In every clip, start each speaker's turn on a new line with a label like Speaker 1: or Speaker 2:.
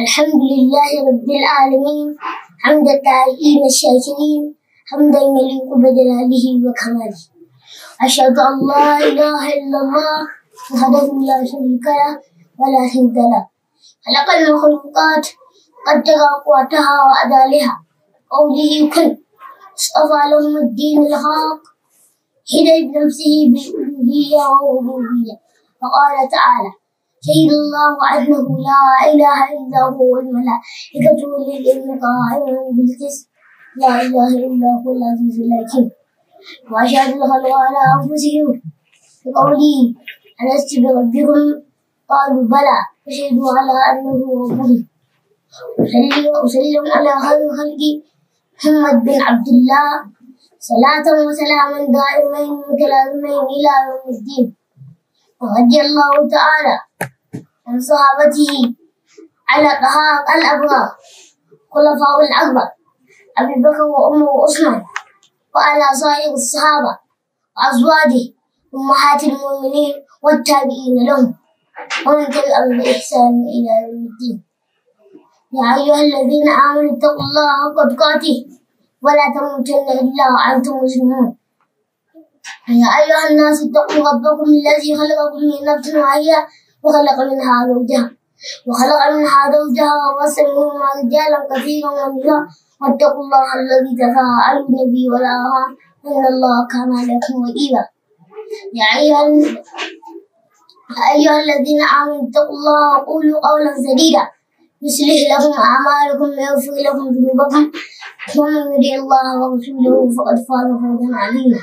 Speaker 1: الحمد لله رب العالمين حمد التائبين الشاكرين حمدا يليق بجلاله وكماله أشهد أن لا إله إلا الله وحده لا شريك له ولا ند له خلق المخلوقات قدر أقواتها وأدالها قوله كن اصطفى لهم الدين الحق هدى بنفسه بالألوهية والربوبية فقال تعالى شهد الله أنه لا إله إلا هو الملائكة والعلم قائما بالقسط لا إله إلا هو العزيز الحكيم وأشهد الخلق على أنفسهم بقوله ألست بربكم قالوا بلى فشهدوا على أنه ربهم أصلي وأسلم على خير خلقي محمد بن عبد الله صلاة وسلاما دائمين متلازمين إلى يوم الدين ورضي الله تعالى عن صحابته على طهارة الأبرار خلفاء الأكبر أبي بكر وعمر وعثمان وعلى سائر الصحابة وأزواجه أمهات المؤمنين والتابعين لهم ومن تبعهم بإحسان إلى يوم الدين يا أيها الذين آمنوا اتقوا الله حق تقاته ولا تموتن إلا وأنتم مسلمون يا أيها الناس اتقوا ربكم الذي خلقكم من نفس واحدة وخلق منها زوجها وخلق منها زوجها وبث منهما رجالا كثيرا ونساء واتقوا الله الذي تساءلون به والأرحام إن الله كان عليكم رقيبا يا أيها يا أيها الذين آمنوا اتقوا الله وقولوا قولا سديدا يصلح لكم أعمالكم ويغفر لكم ذنوبكم ومن يطع الله ورسوله فقد فاز فوزا عظيما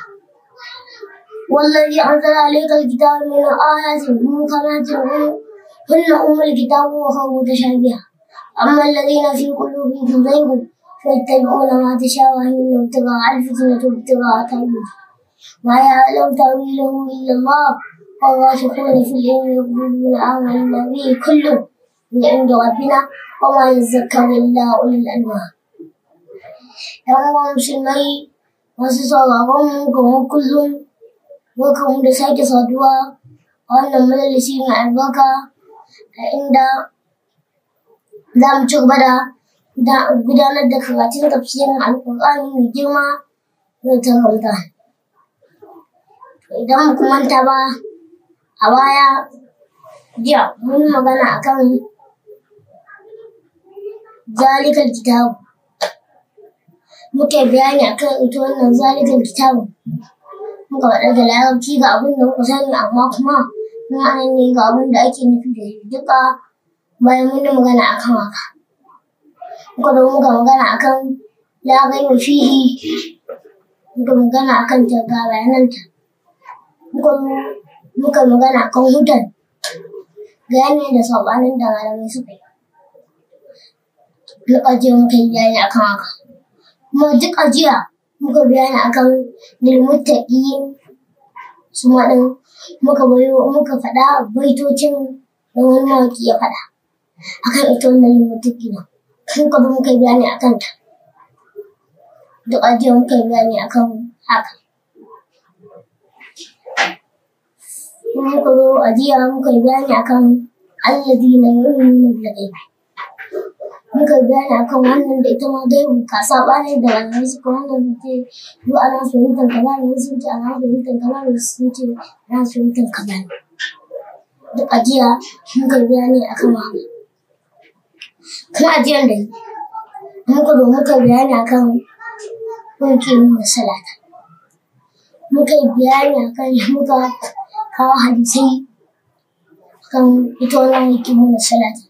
Speaker 1: والذي أنزل عليك الكتاب من آيات محكمات هن أم الكتاب وأخر متشابهة أما الذين في قلوبهم زيغ فيتبعون ما تشابه منه ابتغاء الفتنة وابتغاء تأويله ما يعلم تأويله إلا الله والراسخون في العلم يقولون آمنا به كل من عند ربنا وما يذكر إلا أولي الألباب ‘Yan uwan musulmai masu sauraron mu kamar kullum, barkanmu da sake saduwa a wannan majalisi mai albarka a inda za mu ci gaba da gudanar da karatun tafsirin alkur'ani mai girma da ta Ramadan. Idan mu manta ba a baya jiya mun magana akan zalikal kitabu muka bayani akan ita wannan zalikal kitabu muka faɗa da larabci ga abin da muka sani amma kuma mun anan ne ga abin da ake nufi da duka bayan mun yi magana akan haka muka zo muka magana akan lagai wa fihi muka magana akan ta ga bayananta muka muka magana akan hutan ga yanayin da saɓanin da malamai suka yi duk ajiya muka yi bayani akan haka kuma duk ajiya muka bayani akan lilmuttaqin su ma ɗin muka bayo muka faɗa baitocin da wani mawaƙi ya faɗa akan ita wannan lilmuttaqin muka zo muka yi bayani akan ta duk ajiya muka yi bayani akan haka muka zo ajiya muka yi bayani akan alladina yu'minuna bil ghaib muka bayani akan wannan da ita ma gaibu ka saba ne da wannan suka wannan sun ce yu ana fahimtar kaza ne sun ce ana fahimtar kaza ne sun ce ana fahimtar kaza ne duk ajiya muka bayani akan wannan kuma ajiyar da muka zo muka bayani akan wanke nuna salata muka yi bayani akan muka kawo hadisai kan ita wannan yake nuna salata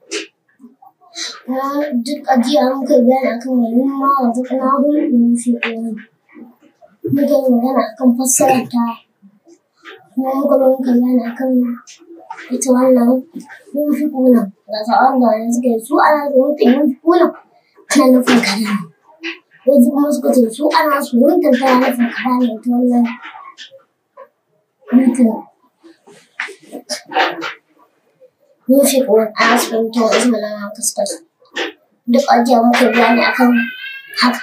Speaker 1: kuma duk ajiya muka yi bayani akan wani ma wanzu kana hun in fi ƙoƙari muka yi magana akan fassarar ta kuma muka zo muka yi bayani akan ita wannan yin fi ƙuna ga sa'an da wani suka yi su ana su yanke yin fi ƙuna tana nufin kaza ne wasu kuma suka ce su ana su yanke tana nufin kaza ne ita wannan mutum yunfiqun ana su fahimta wa isma lana kaskas duk ajiya muka bayani akan haka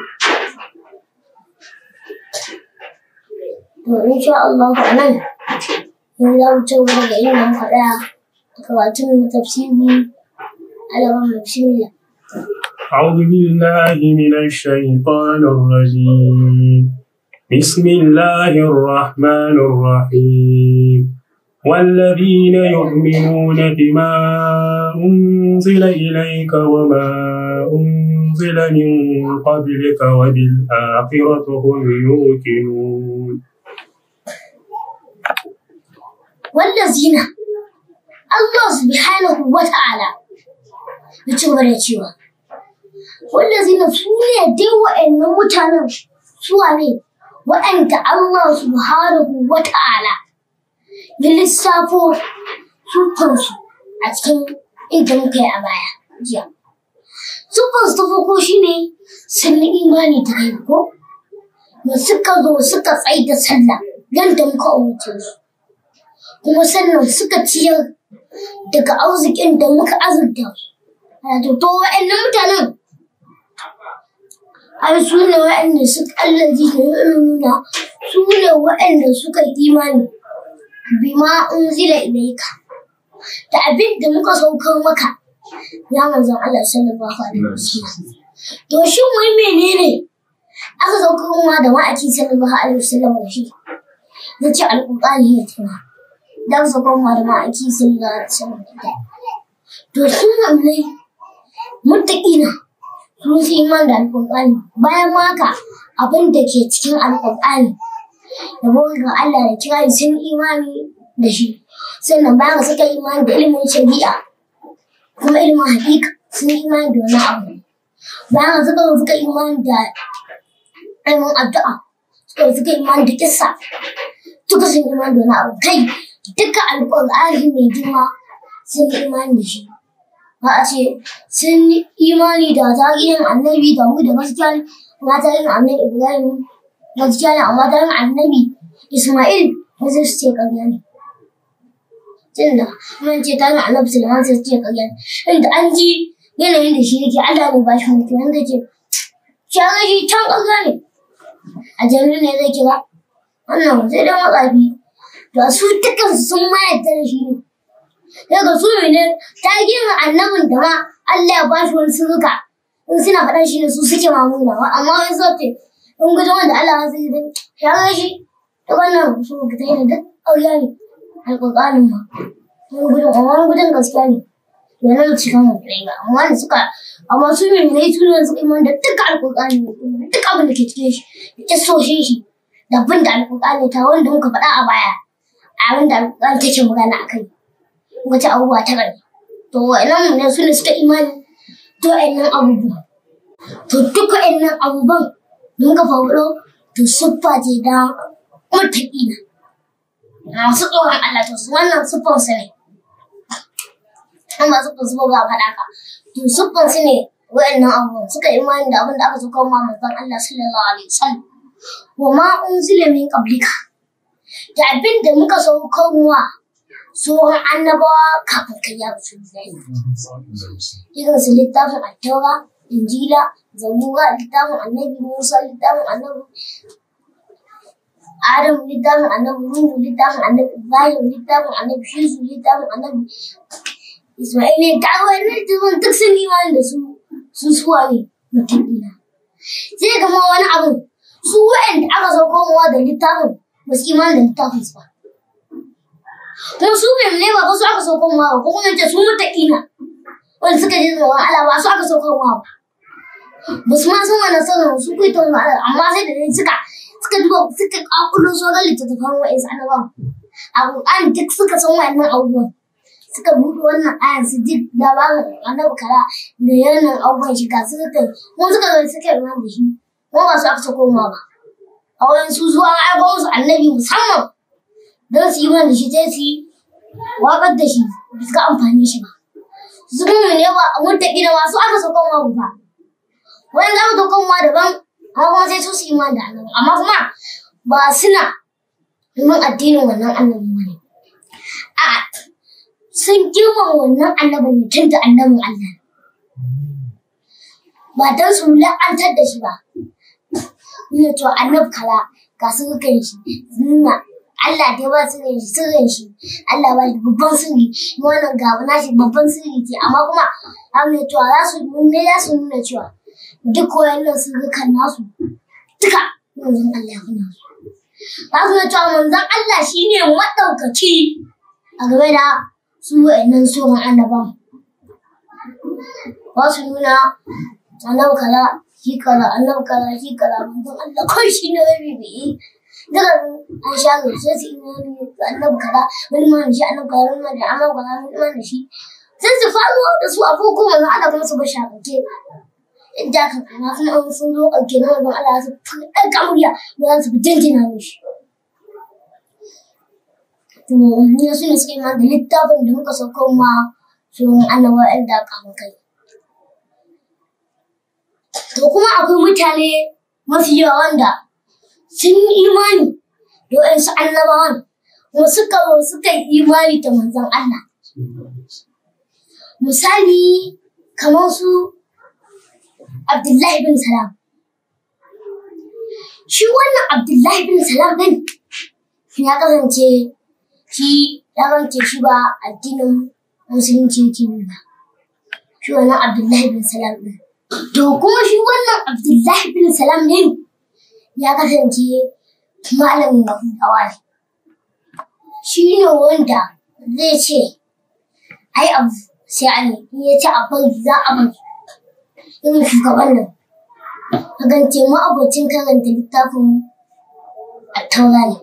Speaker 1: to insha Allah a nan in za mu ci gaba da yin nan faɗa da karatun na tafsiri Allah bismillah
Speaker 2: أعوذ بالله من الشيطان الرجيم بسم الله الرحمن الرحيم والذين يؤمنون بما أنزل إليك وما أنزل من قبلك وبالآخرة هم يوقنون
Speaker 1: wallazina Allah subhanahu wa ta'ala ya ci gaba da cewa wallazina su ne dai wa'annan mutanen suwa ne wa'anda Allah subhanahu wa ta'ala ya lissafo sufansu a cikin inda muka yi a baya jiya sufansu ta farko shine sun yi imani ta kai ko da suka zo suka tsaye da sallah yadda muka umarce su kuma sannan suka ciyar daga arzikin da muka azurta wato to wa'annan mutanen ai su ne wa'anda suka allazi da nuna su ne wa'anda suka imani bima unzila ilayka da abin da muka saukar maka ya manzon Allah sallallahu alaihi wasallam to shin wai menene aka saukar ma da ma'aiki sallallahu alaihi wasallam da shi zai ce alƙur'ani ne tuna dan su koma da ma'aiki sun ga sun da to sun hamle muttaqina sun fi iman da alƙur'ani bayan maka abin da ke cikin alƙur'ani da ga Allah da kira sun imani da shi sannan bayan suka imani da ilimin shari'a kuma ilimin haƙiƙa sun imani da wani abu bayan suka suka imani da ilimin addu'a suka suka imani da kissa duka sun imani da wani abu kai duka alƙur'ani mai girma sun imani da shi ba a ce sun imani da tarihin annabi da mu da gaskiya ne amma tarihin annabi ibrahim gaskiya ne amma tarihin annabi isma'il wasu su ce ƙarya ne tunda mun ce tarihin annabi sulaiman sai su ce ƙarya ne inda an ji yanayin da shi yake allah ne ba shi mutu wanda ke shagar shi can ƙarya ne a jami'in ne zai kira wannan sai dai matsafi da su dukansu sun ma yadda da shi ne. Daga su ne ta gina annabin da ma Allah ya ba shi wani sirrika in suna faɗa shi ne su suke mamuna amma wani sauke in gudun wanda Allah ya sai da shagar shi ta wannan su ka ta yi da duk ƙauya ne alƙur'anin ma wani gudun amma wani gudun gaskiya ne ya nan cikin mutum ba amma da suka amma su ne ne su ne suka yi da duka alƙur'ani duk abin da ke cikin shi da kisoshin shi da abin da alƙur'ani ta wanda muka faɗa a baya abin da alƙur'ani take magana a kai wata abubuwa ta gani to wa'annan ne su ne suka imani to wa'annan abubuwa to duk wa'annan abubuwan da muka faɗo to siffa ce da mutaƙina masu tsoron Allah to su wannan siffan su ne an ba siffan su ba ba faɗa ka to siffan su ne wa'annan abubuwan suka imani da abin da aka zo kawo ma manzon Allah sallallahu alaihi wasallam wa ma unzila min qablika da abin da muka saukar wa tsohon annabawa kafin kai ya rasu irin su littafin attaura injila zabura littafin annabi musa littafin annabi adam littafin annabi nuhu littafin annabi ibrahim littafin annabi shisu littafin annabi isma'il ne ta wani littafin duk sun yi wani da su su suwa ne mutum ina sai gama wani abu su wa'anda aka sauko mawa da littafin ba su imani da littafin su ba kuma su bai ne ba su aka sauko mawa ba ko kuma ce su mutaƙina wanda suka ji tsoron Allah ba su aka sauko mawa ba ba su ma san wannan sanin su kai ta wani amma sai da dai suka suka duba suka kakulo sauran littattafan wa'insu annabawan abu an duk suka san wannan abubuwan suka buɗe wannan ayan su ji labarin annabi kara da yanan abubuwan shiga suka kai kuma suka zo suka yi da shi kuma ba su aka sauko mawa ba a wurin su zuwa aiko musu annabi musamman don su yi mana da shi sai su yi waƙar da shi ba su ga amfani shi ba su kuma ne ba a mutta gida masu aka saukan ma ba wani za mu saukan ma daban amma kuma sai su su yi mana da annabi amma kuma ba suna yin addinin wannan annabi ba ne a sun girmama wannan annabin ne tun da annabin Allah ba don su la'antar da shi ba nuna cewa annab kala ga su kan shi nuna Allah dai ba sirrin shi sirrin shi Allah ba shi babban sirri kuma wannan gaba na shi babban sirri ce amma kuma amma cewa za su ne za su nuna cewa duk wayannan sirrukan nasu duka manzon Allah ya kuna su za su nuna cewa manzon Allah shine madaukaci a game da su wayannan sauran annabawan ba su nuna annabi kaza shi kaza annabi kaza shi kaza manzon Allah kai shi ne rabi bai daga an sha ga sai su imani da annabi kaza wani ma da shi annabi kaza wani ma da annabi kaza wani ma da shi sai su faru da su a farko manzon Allah kuma su ba shakake da kan ana kuma an sun zo a kenan manzon Allah su ɗaga murya ba za su fi jinjina mishi to ne su ne suka yi ma da littafin da muka sauko ma su annabawa ɗan da aka kai To kuma akwai mutane mafi yawa wanda sun yi imani da waɗansu annabawan kuma suka zo suka yi imani da manzon Allah. Misali kamar su Abdullahi bin Salam. Shi wannan Abdullahi bin Salam ɗin ya kasance shi ya kasance shi ba addinin musulunci yake ba. Shi wannan Abdullahi bin Salam ɗin. To kuma shi wannan Abdullahi bin Salam ne ya kasance malamin Yahudawa ne. Shi ne wanda zai ce, ai abu sai an yi, ya ce a bari za a bari. Irin shugaban nan. Kasance ma'abocin karanta littafin a taura ne.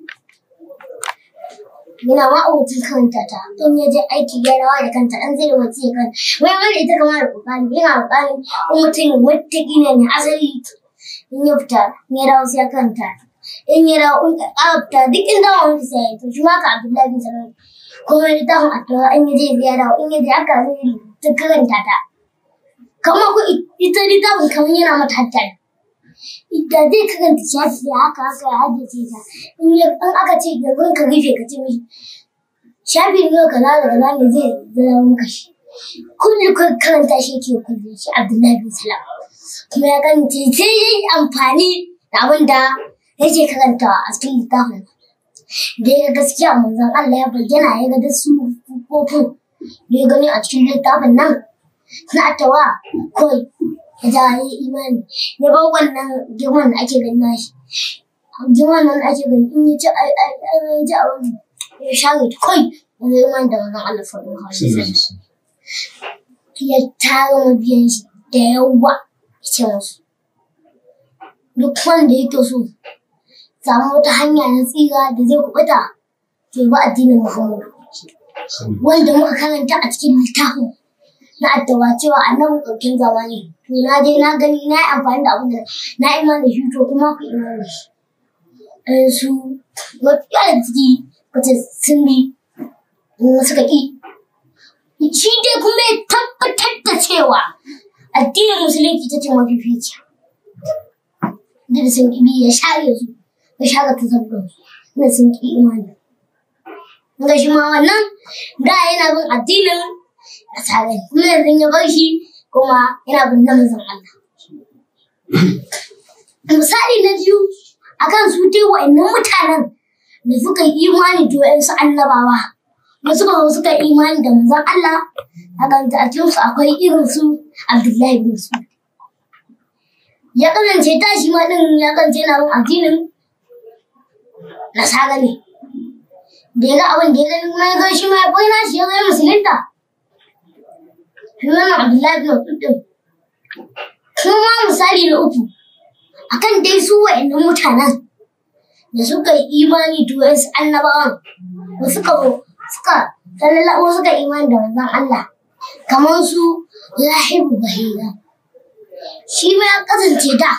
Speaker 1: Yana ma'abocin karanta ta, in ya je aiki ya rawa da kanta, an zai da wata ya kanta. Wai wanda ita kama da kokari, yana kokari in mutum wataƙila ne asali in ya fita, in ya dawo sai ya kanta. In ya dawo in ƙara fita duk in dawo wani sai ya yi, to shi ma ka Abdullahi bin Salam. Kuma littafin a taura in ya je ya dawo, in ya je aka zai ta karanta ta. Kamar ku ita littafin kamar yana mata hattari. da zai karanta shafi da haka haka ya haddace ta in ya in aka ce gaban ka rufe ka ce mishi shafi ne kaza da kaza ne zai zama maka shi kullu ka karanta shi ke kulle shi Abdullahi bin Salam kuma ya karanta sai ya yi amfani da abin da yake karantawa a cikin littafin da ya ga gaskiya manzon Allah ya bayyana ya ga da su kofin da ya gani a cikin littafin nan na tawa kawai ya ja ya yi imani ya bar wannan girman da ake gani nashi girman nan da ake gani in ya ci ya ji a wani ya share ta kai ya zai imani da wannan Allah sallallahu alaihi wasallam ya tara mabiyan shi da yawa ya ce musu duk wanda yake so samu wata hanya na tsira da zai kubuta to ba addinin Muhammadu wanda muka karanta a cikin littafin na addawa cewa annabi ɗaukin zamani to na je na gani na yi amfani da abin da na iman da shi to kuma ku iman da shi ɗan su mafiya da ciki wata sun bi suka ƙi shi dai kuma ya tabbatar da cewa addinin musulunci ta ce mafifici da da sun ƙi bi ya share su ya share ta sabbin da sun ƙi imani ga shi ma wannan da yana bin addinin nasara kuma yanzu ya bar shi kuma yana bin namazin Allah. Misali na biyu akan su dai wa'annan mutanen da suka yi imani da wa'ansu annabawa da suka zo suka yi imani da manzon Allah a kan a cikin su akwai irin su Abdullahi bin su. Ya kasance tashi ma din ya kasance yana bin addinin nasara ne. Da ya ga abin da ya gani kuma ya zo shi ma ya bai nashi ya zai musulunta. Sunan Abdullahi bin Mas'ud din. Kuma misali na uku akan dai su wa'annan mutanen da suka yi imani da wasu annabawan da suka suka sallallabo suka imani da manzon Allah kamar su Lahibu Bahira. Shi ma ya kasance da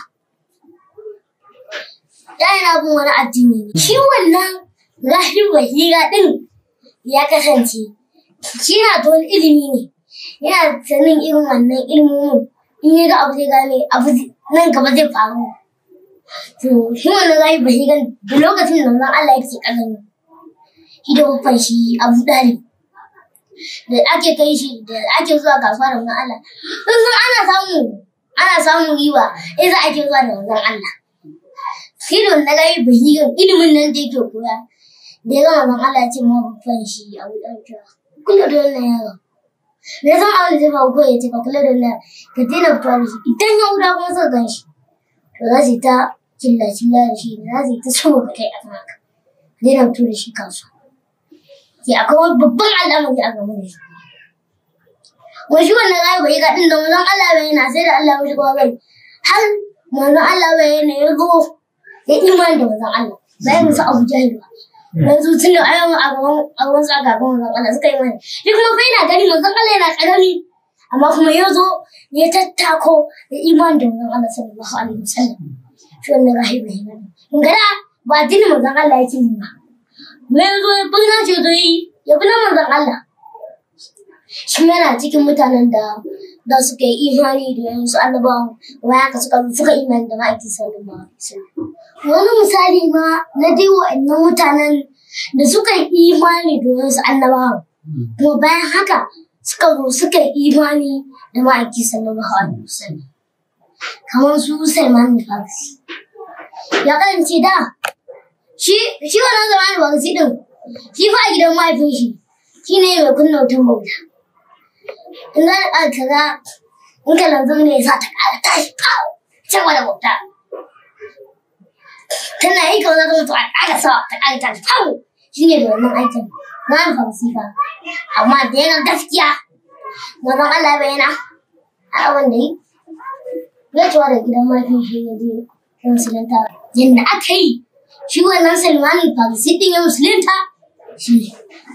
Speaker 1: da yana bin wani addini ne. Shi wannan Lahibu Bahira din ya kasance shi na da wani ilimi ne. yana sanin irin wannan ilimin in ya ga abu zai gane abu nan gaba zai faru to shi wannan zai ba shi gan da lokacin da nan Allah yake kallon shi da babban shi Abu Dalib da ake kai shi da ake zuwa kasuwa da wannan Allah in san ana samu ana samun riba sai za ake zuwa da wannan Allah shi da wannan zai ba shi gan ilimin nan da yake koya da ya gama zan Allah ya ce ma babban shi a wuɗan cewa kula da wannan yaron me zan Allah zai ba ko ya ce ka kula da wannan ka daina fitowa da shi idan ya wuda kuma suka gan shi to za su yi ta cilla cilla da shi za su yi ta so ka kai a kan haka ka daina fito da shi kasuwa sai akwai wani babban al'amari a game da shi wai shi wannan ayi bai ga din da manzon Allah bai yana sai da Allah ya shigo gari har manzon Allah bai yana ya zo ya imani da manzon Allah bayan musu Abu Jahil ba yanzu tun da ayyukan a gaban a gaban su a gaban manzon Allah suka yi mani shi kuma bai na gani manzon Allah yana karami amma kuma ya zo ya tattako ya imani da manzon Allah sallallahu alaihi wasallam shi wannan rahibi ne in ga da ba addinin manzon Allah yake yi ba me ya zo ya bi na ce zo yi ya bi na manzon Allah shi yana cikin mutanen da da suka yi imani da yansu annabawan kuma haka suka suka imani da ma'aiki sallallahu alaihi wasallam wani misali ma na dai wa'annan mutanen da suka yi imani da yansu annabawan kuma bayan haka suka zo suka yi imani da ma'aiki sallallahu alaihi wasallam kamar su Salman al-Farisi ya kasance da shi shi wannan Salman al-Farisi din shi fa a gidan mahaifin shi shine mai kunna wutan bauta in za a kaza in ka lanzu ne za ta ƙara tashi kawo can wani bauta tana yi kawai za ta mutu a ƙara sawa ta ƙara tashi kawo shi ne da wannan aikin na yin falsifa amma da yana gaskiya mazan Allah bai yana a abin da yi ya cewa da gidan mafi shi ne zai yi musulunta yadda aka yi shi wannan salmanin falsi ɗin ya musulunta shi ne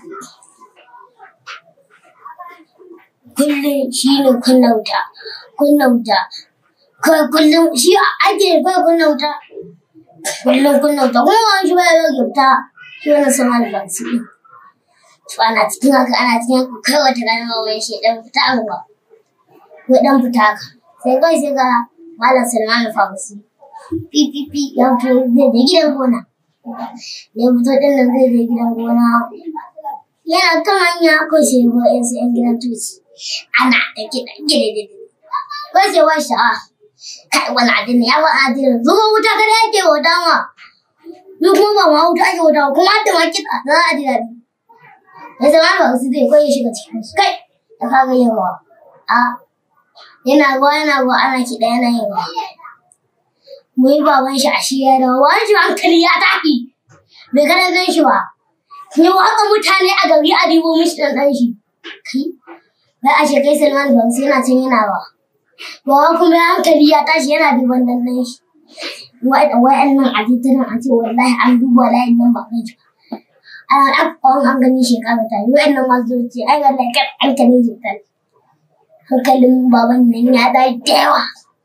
Speaker 1: kullum shi ne kunna wuta kunna wuta kawai kullum shi ake kawai kunna wuta kullum kunna wuta kuma wani shi bai rage wuta shi wani sama da bansu ɗin to ana cikin haka ana cikin haka kai wata ranar mawai shi ɗan fita a ruwa ko ɗan fita haka sai kawai sai ga malam salman famasi ppp ya fito zai je gidan gona ya fito ɗin nan zai je gidan gona yana kan hanya ko sai ko yan sai yan gidan tuci ana da kiɗa gida gida ko sai wa sha'a kai wani addini ya wani addini zuwa wuta kada yake wuta ma ni kuma ba ma wuta ake wuta kuma da ma kiɗa za a ji daɗi ya zama ba su zai koyi shiga cikin su kai da kaga yawa a yana ruwa yana ruwa ana kiɗa yana yin ruwa mu yi baban shi a shi ya dawo wani shi hankali ya tafi bai kada gan shi ba ne haka mutane a gari a dibo mishi dan dan shi kai bai a ce kai Salman ban sai yana can yana ba ba kuma hankali ya tashi yana diban dan dan shi wa'annan a titunan a ce wallahi an duba layin nan ba kai shi an afkon an gani shekara ta yi wa'annan masu ce ai wallahi kan hankalin shi ta hankalin baban nan ya da yawa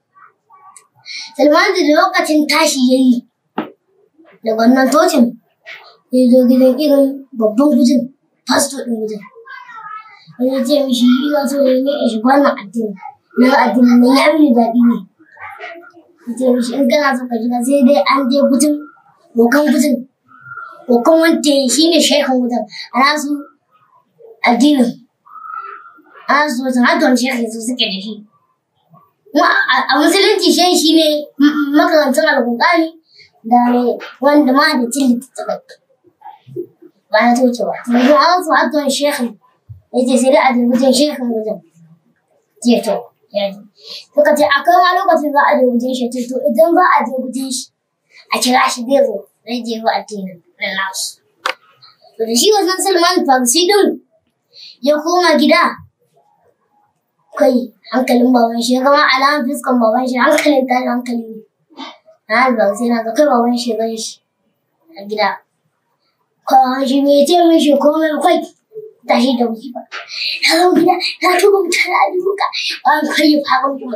Speaker 1: Salman da lokacin tashi ya yi da wannan tocin ya zo gidan irin babban gudun fasto ɗin gudun wani ce mishi ina so ne ne shi wannan addini na addini na ya mini daɗi ne ya ce mishi in kana so ka shiga sai dai an je gudun bokan gudun bokan wanda shi ne shaikan gudun a nasu addinin a nasu wajen hakan shaikan su suke da shi a musulunci shi shi ne makarantar alƙur'ani da wanda ma da cin littattafai ba na toce ba yanzu an su hakan shekhin ya ce sai dai a jirgin shekhin wajen je to ya ji suka ce akwai ma lokacin za a je wajen shi to idan za a je wajen shi a kira shi zai zo zai je wa addinin na nasu to da shi wajen salman farsi din ya koma gida kai hankalin baban shi ya gama alamun fuskan baban shi hankalin tashi hankali ne na albar sai na ga kai baban shi gan shi a gida kawai shi bai ce mishi komai kai tashi da wuce ba na zo gida na tuba mutane a duka an kai fagon kuma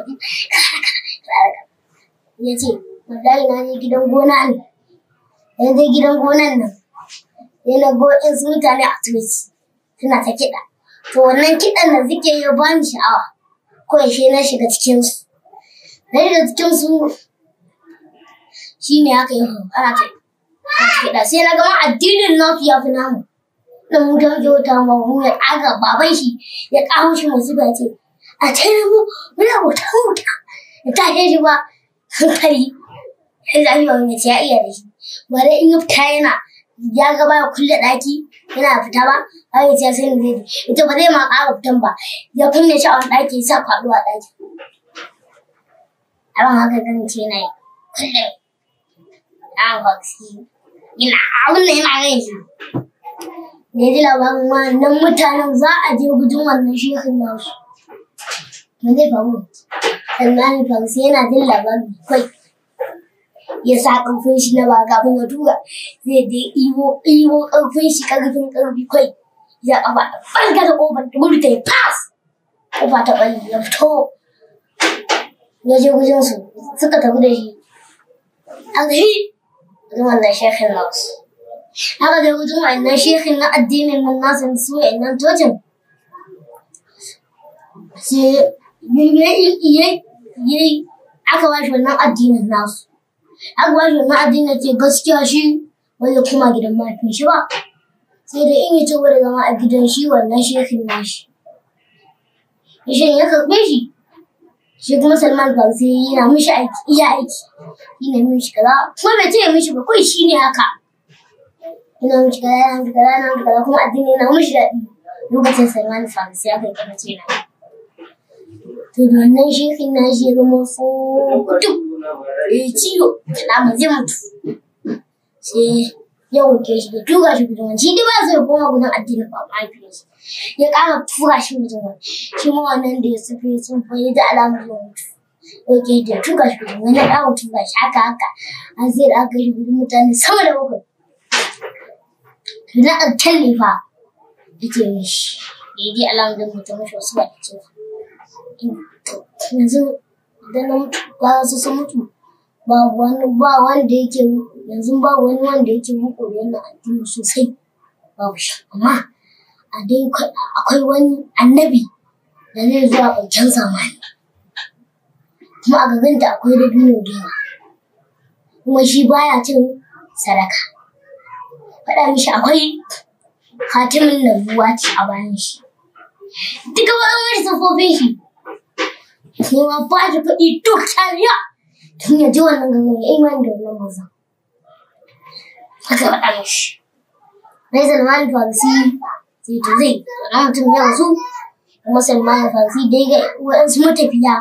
Speaker 1: ya ce wallahi na je gidan gona ne ya je gidan gonan nan ya na go in su mutane a twitch suna ta kiɗa to wannan kiɗan da suke yi ba ni sha'awa ko yaushe na shiga cikinsu na shiga cikinsu shi ne aka yi ana ta kiɗa sai na gama addinin nasu ya fi namu da mu ta wuce wata ma mu ya ƙaga baban shi ya ƙawo shi masu ba ce a tare mu muna wuta wuta ya tashe shi ba hankali ya zafi ba wani ya iya da shi ba dai in ya fita yana ya ga baya kulle ɗaki yana fita ba har ya ce sai ne zai ita ba zai ma ƙara fitan ba ya kunne shi a wani ɗaki ya sa kwaɗo a ɗaki abin haka kan ce na yi kulle an kwaksi yana abin da yana rai shi da ya ji labarin wannan mutanen za a je gudun wannan shekin nasu me zai faru sannan farsi yana jin labarin kai ya sa ƙarfin shi na ba kafin ya tura zai je iwo iwo ƙarfin shi ƙarfin ƙarfi kai ya ƙafa ɓarga da ƙofar da gudu ta yi fas ƙofa ta ɓari ya fito ya je gujin su suka tafi da shi aka yi gudun wannan shekhin nasu aka je gudun wannan shekhin na addinin nan nasu su wa'annan tocin sai yayi aka ba shi wannan addinin nasu aka ba shi wannan addinin ce gaskiya shi ba zai kuma gidan mahaifin shi ba sai da in yi ci da zama a gidan shi wannan shekin nashi shi ya karɓe shi shi kuma salman farsi yana mishi aiki iya aiki yana mishi kaza kuma bai ce mishi ba kawai shi ne haka yana mishi kaza yana mishi kaza yana mishi kaza kuma addini yana mishi daɗi lokacin salman farsi aka yi kafa ce na to da wannan shekin na shi ya zama fukutu ya yi ciwo da ma zai mutu sai ya wuce shi da tura shi gudun wani shi dai ba zai koma gudun addinin ba mahaifiyarsa ya ƙara tura shi gudun wani shi ma wannan da ya sufe sun fayi da alamun ya mutu Oke da tura shi gudun wani ya ƙara tura shi haka haka an sai da aka yi gudun mutane sama da bakwai na alkalli fa ya ce mishi da ya ji alamun mutum mashi wasu ba da cewa yanzu idan na mutu ba su sun mutu ba wani ba wanda yake yanzu ba wani wanda yake muku da wannan addini sosai babu shi amma a dai akwai wani annabi da zai zuwa ƙarshen zamani kuma a gaganta akwai dabino da yawa kuma shi baya cin sadaka faɗa mishi akwai hatimin nabuwa ce a bayan shi duka wani sufofin shi sai ma ba da kuɗi duk tariya tun ya ji wannan gangan ya imani da wannan mazan haka faɗa mishi Rai Salman Farisi sai ta zai wani mutum ya rasu kuma Salman Farisi dai ga waɗansu matafiya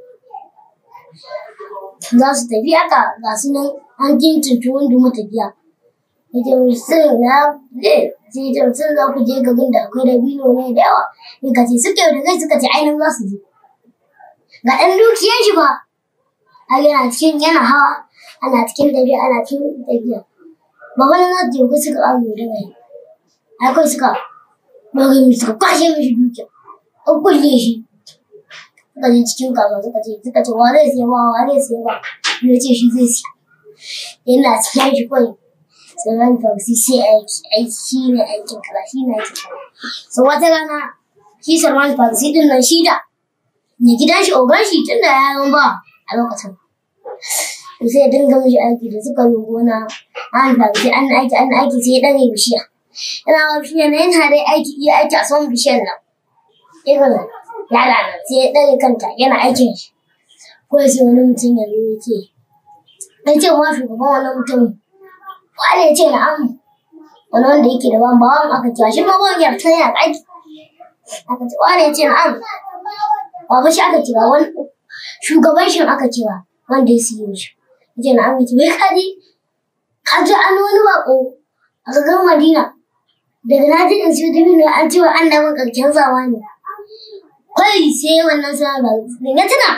Speaker 1: za su tafi haka ga su nan an kintinta wanda matafiya ya ce mai sun na sai ta sun za ku je garin da akwai dabino ne da yawa ya kace suka yi da kai suka ce ainihin za su je ga ɗan dukiyar shi ba har yana cikin yana hawa ana cikin tafiya ana cikin tafiya ba wani za su je suka ƙara da mai akwai suka bari suka kwashe mishi dukiya an kulle shi suka je cikin kasuwa suka ce suka ce wa zai siya ba wa zai siya ba ya ce shi zai siya yana siya shi kawai sannan farsi sai aiki aiki shi ne aikin kaza shi ne aikin kaza so wata rana shi salman farsi din nan shi da ne gidan shi ogan shi tun da ya ba a lokacin sai ya dinga mishi aiki da suka yi gona an farsi an aiki an aiki sai ya ɗare bishiya yana wa bishiya na yana dai aiki iya aiki a saman bishiyar nan irin ya lana sai ya ɗare kanta yana aikin shi ko sai wani mutum ya zo ya ce ya ce wa shugaban wannan mutumin wani ya ce na'am wani wanda yake da ban bawan aka cewa shi ma ban ya fita yana aiki aka ce wani ya ce na'am ba fa shi aka cewa wani shugaban shi aka cewa wanda ya siyo shi ya ce na'am ya ce wai kaji ka ji an wani bako a garin madina daga na ji in siyo dabino an cewa an dawo ƙarshen zamani kai sai wannan sana ba ya tuna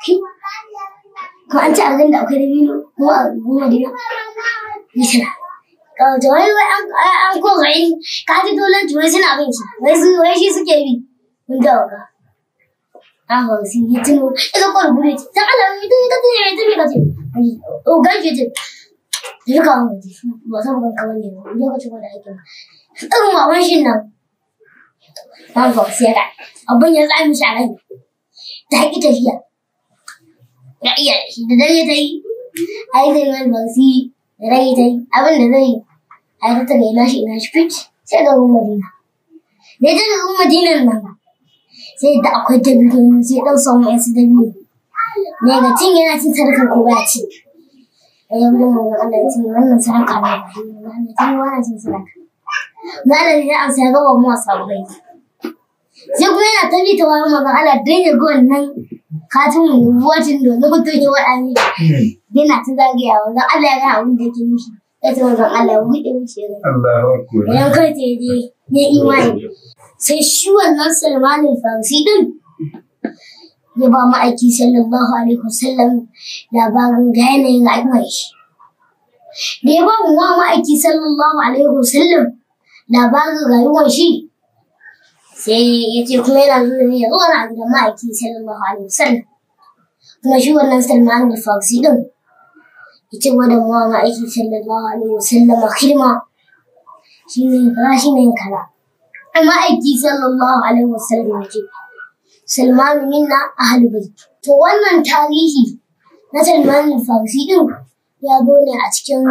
Speaker 1: ko an ci a garin da akwai dabino ko a garin madina ya tuna kawai wai wai an ko gari ka ji dole wai suna bin shi wai su wai shi suke bi mun da waka an hau su yi tuno ita kwar gure ce ta ala yi ta yi ta yi ta yi ta yi o gaji ce da ka hau ba sa bukan kawai ne ba ya ka ci da aikin irin wawan shi nan an hau sai ka abin ya tsami shi a rai ta haƙi tafiya ya iya shi da dare ta yi ai zai mai ba su yi da rai ta yi abin da zai a yi ta ina shi ina shi fit sai ga ruwan madina da ya ga ruwan madinan nan sai da akwai dabino sai dan samu yasu dabino ne ga cin yana cin sadakar ko ba ci da ya wajen manzon Allah ya ce wannan sadaka ne ba shi ne wannan ce wannan ce sadaka na da ya amsa ya gaba mu sabai sai kuma yana tabi ta wani manzon Allah dan ya ga wannan katin wajin da na mutum ya waɗa ne yana ta zagaya manzon Allah ya ga abin da yake mishi ya ce manzon Allah ya buɗe mishi ya gani
Speaker 2: Allahu akbar.
Speaker 1: bayan kai ta je ya imani sai shi wannan Salman al-Farisi din ya ba ma'aiki sallallahu alaihi wasallam labarin ga yanayin rayuwar shi da ya ba mu wa ma'aiki sallallahu alaihi wasallam labarin rayuwar shi sai ya ce kuma yana zuwa ne ya zo na gidan ma'aiki sallallahu alaihi wasallam kuma shi wannan Salman al-Farisi din ya ce wa da mu wa ma'aiki sallallahu alaihi wasallam hidima shi ne kaza shi ne kaza amma aiki sallallahu alaihi wasallam ya ce Salman minna ahli bait to wannan tarihi na Salman al-Farisi din ya zo ne a cikin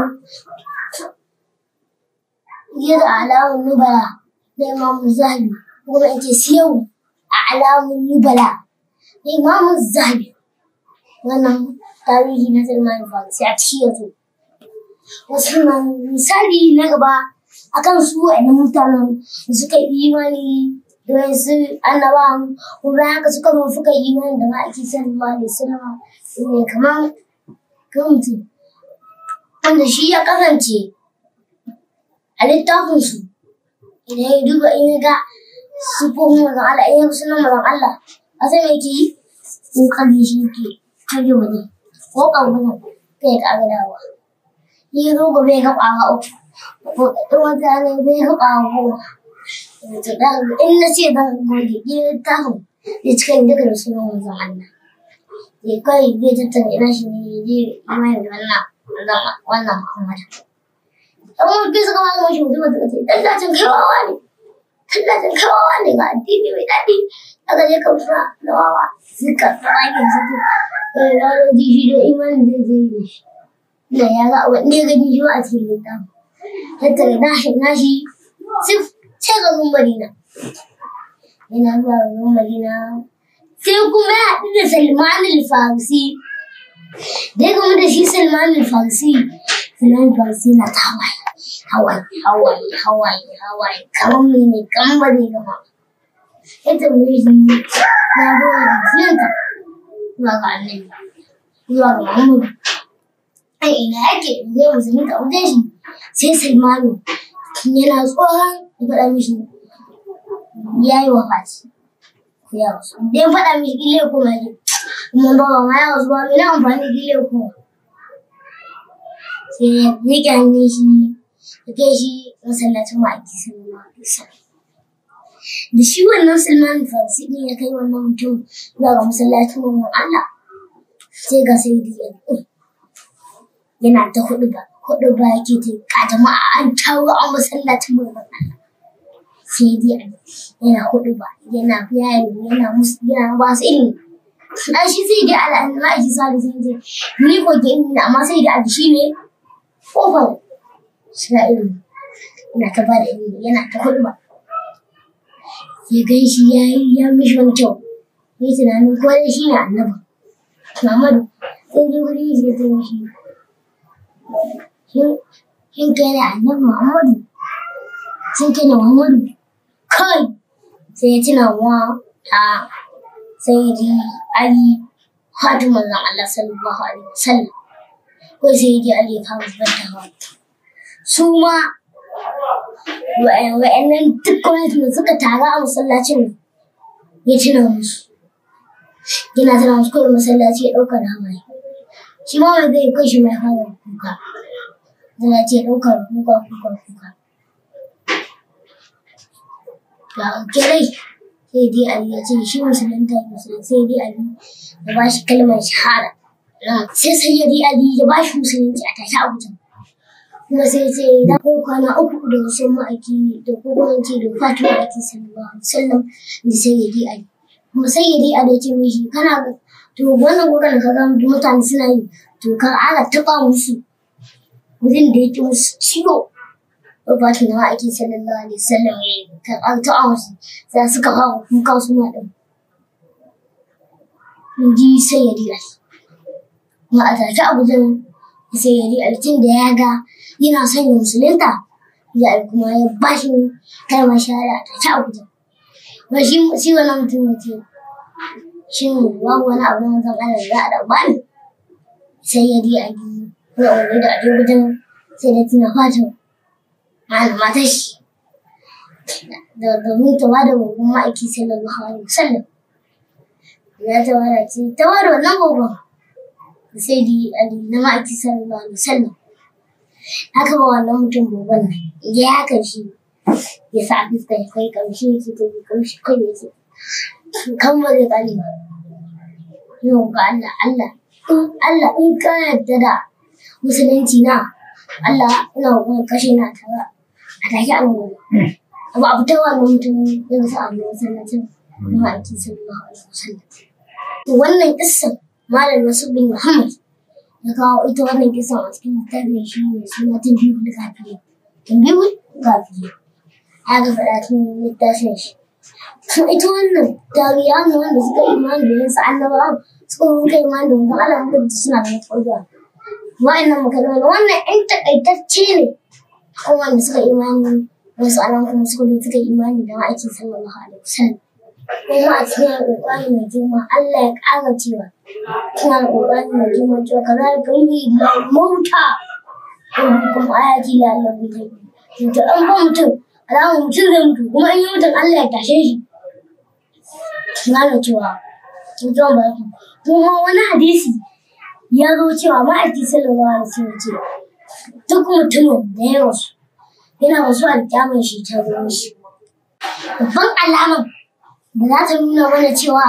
Speaker 1: yadda alamun nubala na Imam Zahabi kuma in ce siyau a alamun nubala na Imam Zahabi wannan tarihi na Salman al-Farisi a cikin yanzu wasu misali na gaba akan su wa'annan mutanen da suka yi imani da wasu annabawan kuma haka suka zo suka yi imani da ma'aiki sallallahu alaihi wasallam ne kamar kan mutum wanda shi ya kasance a littafin su idan ya duba in ya ga sufofin mazan Allah in ya ga sunan mazan Allah a sai yake yi kokari shi ke tage waje ko kan wajen kai ka ga dawa ni ya zo gobe ya ga ƙwara uku wata ne zai haɓa goma. In na ce zan goge gidan littafin zai cika ni duka da sunan wanzan Allah. Ya kai zai tattara ina shi ne ya je imani da wannan wannan Muhammadu. Ɗan mulki suka ma zama shi mutum suka ce tallacin kaiwawa ne. Tallacin kaiwawa ne ga addini mai daɗi. Aka je kausa da wawa suka tsarakin su ce. Ya ji shi da imani zai je da shi. Da ya ga wanda ya gani shi ba a cikin littafin. tattara nashi nashi sif sai garin Madina. Yana zuwa garin Madina. Sai kuma ya haɗu da Salman al-Farisi. Da ya gamu da shi Salman al-Farisi. Salman al-Farisi na ta hawaye. Hawaye, hawaye, hawaye, hawaye. Kamar mene, kamar ba zai gama. Ya tambaye shi ya zo da musulunta. Zuwa ga annabi. Zuwa ga Muhammadu. Ai ina yake zai musulunta wajen shi. sai Salmanu yana tsohon ya faɗa mishi ya yi wafati ya wasu da ya faɗa mishi gile kuma ne kuma ba ma ya wasu ba mai na amfani gile kuma sai ya riƙe hannun shi ya kai shi masallacin ma'aiki sallallahu alaihi wasallam da shi wannan Salman Farisi ne ya kai wannan mutum zuwa ga masallacin wannan Allah sai ga sai yana ta hudu ba hudu ba yake ta ka jama'a an tawo a masallacin manzon Allah sai dai yana hudu ba yana bayani yana musu yana ba su ilimi an shi sai dai al'adu ma shi sa da sai dai ni ko ke ilimi amma sai dai abu shi ne kofar shiga ilimi yana ta ba da ilimi yana ta hudu ba ya gan shi ya yi ya mishi wani kyau ya yi tunanin ko dai shi ne annabi Muhammadu sai dai wuri shi ya zama shi shin kai ne annabi Muhammadu sun kai ne Muhammadu kai sai ya tuna wa ta sayyidi Ali hatu manzon Allah sallallahu alaihi wasallam ko sayyidi Ali ya kawo zubar da hawa su ma wa'annan duk gwamnati da suka taru a masallacin ya tuna musu yana tana musu kawai masallaci ya ɗauka da hawaye shi ma wanda zai kai shi mai fara kuka zai ce ɗaukar kuka kuka kuka ga kirai sai dai ali ya ce shi musulunta ya musulunta sai dai ali ya ba shi kalmar shahada sai sai ya dai ali ya ba shi musulunci a tashi a wutan kuma sai ce da ko kwana uku da wasu ma'aiki da ko kuma ce da fatu ma'aiki sallallahu alaihi wasallam da sai ya dai ali kuma sai ya dai ali ya ce mishi kana to wannan kokarin ka ga mutane suna yi to kan ana taɓa musu wurin da yake musu ciwo wabatin da ma'aikin sallallahu alaihi wasallam ya yi kan an taɓa musu sai suka fara kuka su ma ɗin in ji sai ya diya kuma a take abu zan sai ya riƙa tun da ya ga yana son ya musulunta ya kuma ya ba shi kalmar shahada ta ta abuja ba shi shi wannan mutum ya ce shin babu wani abu na zan ana za a da bani sai ya riƙa yi ya umarni da aje wajen sai da tuna fatan matar shi da domin ta bada gogon ma'aiki sallallahu alaihi wasallam ya ta bada ce ta bada wannan gogon sai di ali na ma'aiki sallallahu alaihi wasallam haka ba wannan mutum gogon nan ya haka shi ya sa a fuska ya kai kamshi yake ta yi kamshi kai ya ce kan ba zai kare ba yau ga Allah Allah in Allah in ka yarda da musulunci na Allah ina kuma kashe na tara a take an gobe abu abu ta wannan mutum ya sa a masallacin ma'aiki sallallahu alaihi wasallam to wannan kissan malam nasu bin muhammad ya kawo ita wannan kissan a cikin littafin shi ne suna tun biyu da kafiye tun biyu kafiye ya ga faɗa tun littafin shi to ita wannan tariya ne wanda suka imani da yansu annabawa suka rubuta imani da mutum Allah mutum suna da mutuwa wa'annan makalmai wannan in takaitacce ne kan wanda suka imani wasu anan kuma suka zo suka imani da ma'aikin sallallahu alaihi wasallam kuma a cikin alƙur'ani mai girma Allah ya ƙara cewa cikin alƙur'ani mai girma cewa ka za ka yi da mauta kuma ayati la Allah bi kai to an ba mutum alama mutum zai mutu kuma in yi mutum Allah ya tashe shi gane cewa mutum ba ku kuma wani hadisi ya zo cewa ma'aiki sallallahu alaihi wasallam ce duk mutumin da ya rasu yana wasu alƙyamun shi ta zo shi babban alamar da za ta nuna mana cewa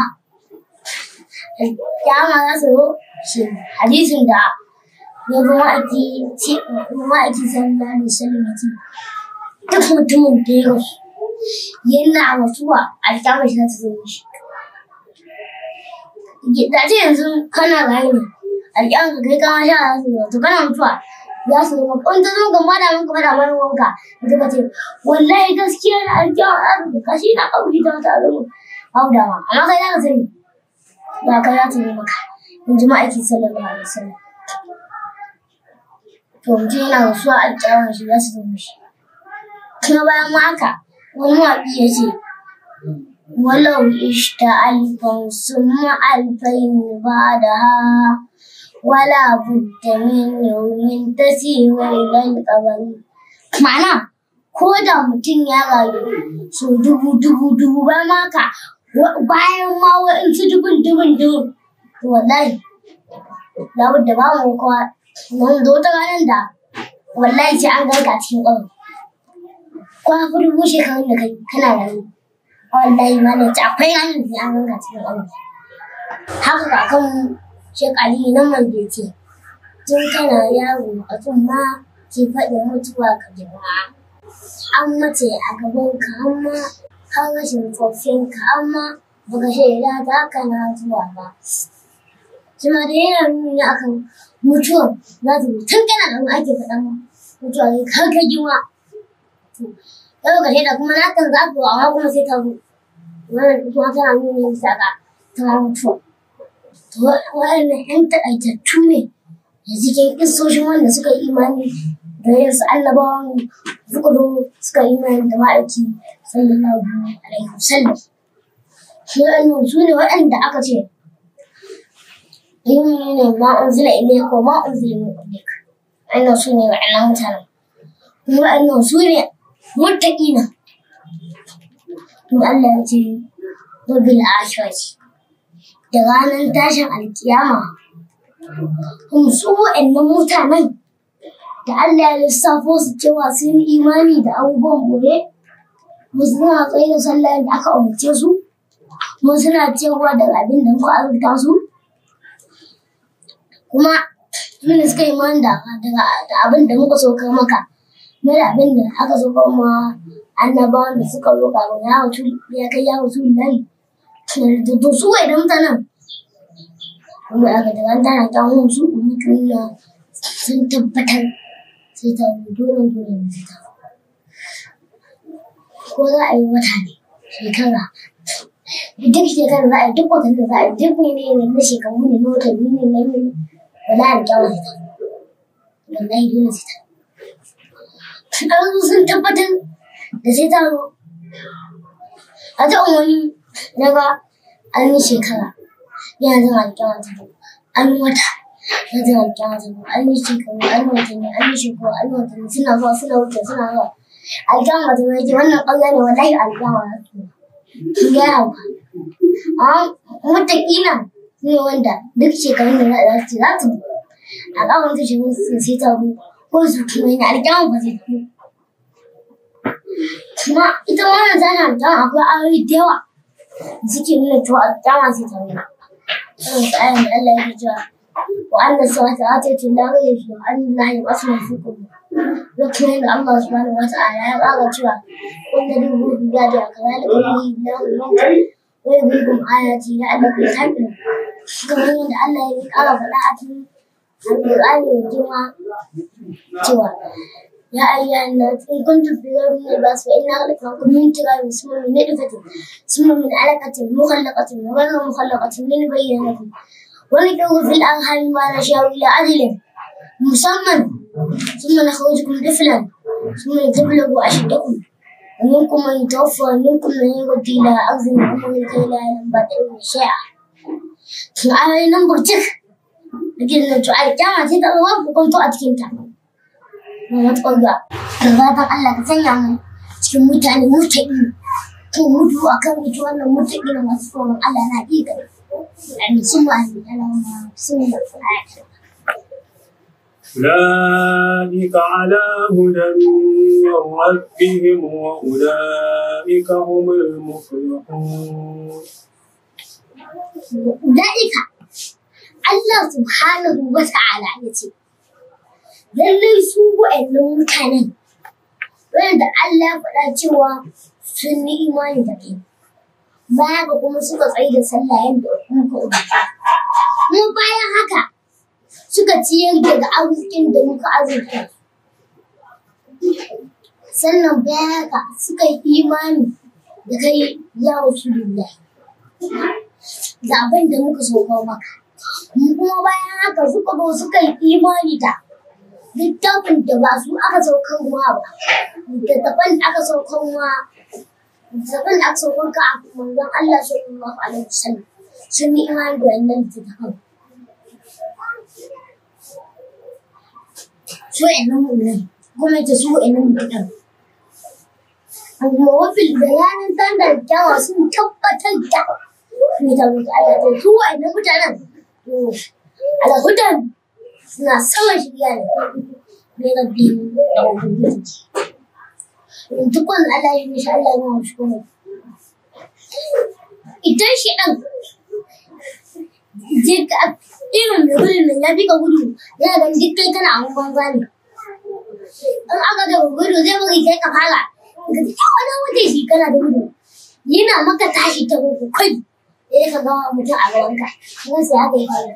Speaker 1: alƙyama za su zo shi hadisin da ya zo ma'aiki ma'aiki sallallahu alaihi wasallam ya ce duk mutumin da ya rasu yana rasuwa alƙyamar shi za ta zo shi da ce yanzu kana rayu ne alƙyamar ka kai kama sha za su zo to kana mutuwa za su zama in ta zama gama da muka fada mana wanka da ka ce wallahi gaskiya na alƙiyar arziki kashi na ƙauri ta wata zama haudawa amma kai za ka sani ba kai za ta yi maka in ji ma'aiki sallallahu alaihi wasallam to mutum yana rasuwa alƙiyar shi za su zama shi kuma bayan ma haka wani mawaƙi ya ce ولو عشت ألفا ثم ألفين بعدها ولا بد من يوم تسير إلى القبر معنى ko da mutum ya rayu so dubu dubu dubu ba maka bayan ma wa'insu dubun dubun dubun to wallahi labar da ba mu kowa mun zo ta ranar da wallahi sai an ganka cikin ƙauye ko hafi dubu shekarun da kai kana rayu wallahi ma da akwai ranar da an ganka cikin ƙauye haka kakan shekali na mandece tun kana yaro a ma ke faɗin mutuwa ka girma an mace a gaban ka amma har rashin tsofin ka amma baka shaida ta kana zuwa ba Jima da yana nuni akan mutuwa za ta tun kana da ake faɗan mutuwa ne har ka girma yau ka shaida kuma na kan za ku amma kuma sai ta zo wannan kuma tana nuni bisa ga ta mutuwa waɗannan 'yan taƙaitattu ne da cikin ƙisoshin wanda suka yi imani da yansu annabawan suka zo suka yi imani da ma'aiki sallallahu alaihi wasallam waɗannan su ne waɗanda aka ce yin ne ma unzila ilayka ko ma unzila min qablik waɗannan su ne waɗannan mutanen kuma waɗannan su ne muttaqina kuma Allah ya ce wabil akhirati da ranar tashin alkiyama kuma su waɗannan mutanen da Allah ya lissafo su cewa sun yi imani da abubuwan gobe mu suna tsaye da sallah da aka umarce su mu suna cewa da abin da muka azurta su kuma su ne suka yi imani da abin da muka saukar maka na da abin da aka saukar ma annabawan da suka zo kafin ya kai ya wasu nan to su waɗannan mutanen kuma aka daga tana ta su mutum na sun tabbatar sai ta dole dole ne ta ko za a yi wata ne shekara duk shekara za a yi duk watan da za a yi duk ne ne na shekaru ne na watanni ne na ne ba za a yi kyawun ta wallahi dole sai ta an sun tabbatar da sai ta zo a ta wani daga an yi shekara yana zama alƙyama ta zo an yi wata ya zama alƙyama ta zo an yi shekaru an yi watanni an yi shekaru an yi watanni suna zuwa suna wuce suna zuwa alƙyama ta zo ya ce wannan ƙarya ne wallahi alƙyama ta zo sun gaya wa amma wataƙila ne wanda duk shekarun da za su za su a ƙawon ta shekarun su sai ta zo ko su kuma yana alƙyama ba zai zo kuma ita wannan tana alƙyama akwai ayoyi da yawa da suke nuna cewa alƙyama sai ta zo irin su ayan da Allah yake cewa wa anna sawata atatu la ghayra fi wa anna la yab'athu fi qubur lokacin da Allah subhanahu wa ta'ala ya ƙara cewa wanda duk ruhu ya da kazalika yuhyi Allahu al-mauta wa yuriikum ayati la'allakum taqilun kamar yadda Allah ya ƙara faɗa a cikin Al-Qur'ani mai girma cewa يا أيها الناس إن كنتم في غير من الباس فإنا خلقناكم من تراب ثم من نطفة ثم من علقة مخلقة وغير مخلقة لنبين لكم ونكره في الأرحام ما نشاء إلى أجل مسمى ثم نخرجكم طفلا ثم لتبلغوا أشدكم ومنكم من يتوفى ومنكم من يرد إلى أرض الأمر لكي لا يعلم بعد علم شيئا. فآية نمبر تك لكن تعالى كما تتأوى وكنت أتكنت na tsarga da fatan Allah ka sanya mu cikin mutane mutaƙi ko mutu a kan ita wannan mutaƙi na masu tsoron Allah na ƙiƙa amin sun ma amin alama sun ma
Speaker 2: أولئك على هدى من ربهم وأولئك هم المفلحون
Speaker 1: Da'ika Allah subhanahu wa ta'ala ya ce lallai su wa'annan mutanen wanda Allah ya faɗa cewa sun yi imani da kai baya ga kuma suka tsaye da sallah yadda muka umarta kuma bayan haka suka ciyar daga arzikin da muka azurta sannan bayan haka suka yi imani da kai ya wasu lillahi da abin da muka sauka maka kuma bayan haka suka zo suka yi imani da littafin da ba su aka saukar ruwa ba littattafan da aka saukar ruwa littattafan da aka saukar ka a manzon Allah sallallahu alaihi wasallam sun yi imani da wannan littattafan su ƴannan mu'minan kuma ita su ƴannan mu'minan amma wafil da ranar tanda kyawa sun tabbatar da ne ta mutu Allah ta su wa'annan mutanen alhudan suna saman shirya ne ne ga biyu da ubangiji in duk wani Allah ya insha Allah ya mashi kuma idan shi ɗan je ka irin da gudun nan ya fi ka gudu yana ganin duk kai kana abun banza ne in aka ga gudu zai bari kai ka fara ka ji ya wani wuce shi kana da gudu yana maka tashi ta gudu kai sai ka ga mutum a gabanka kuma sai haka ya fara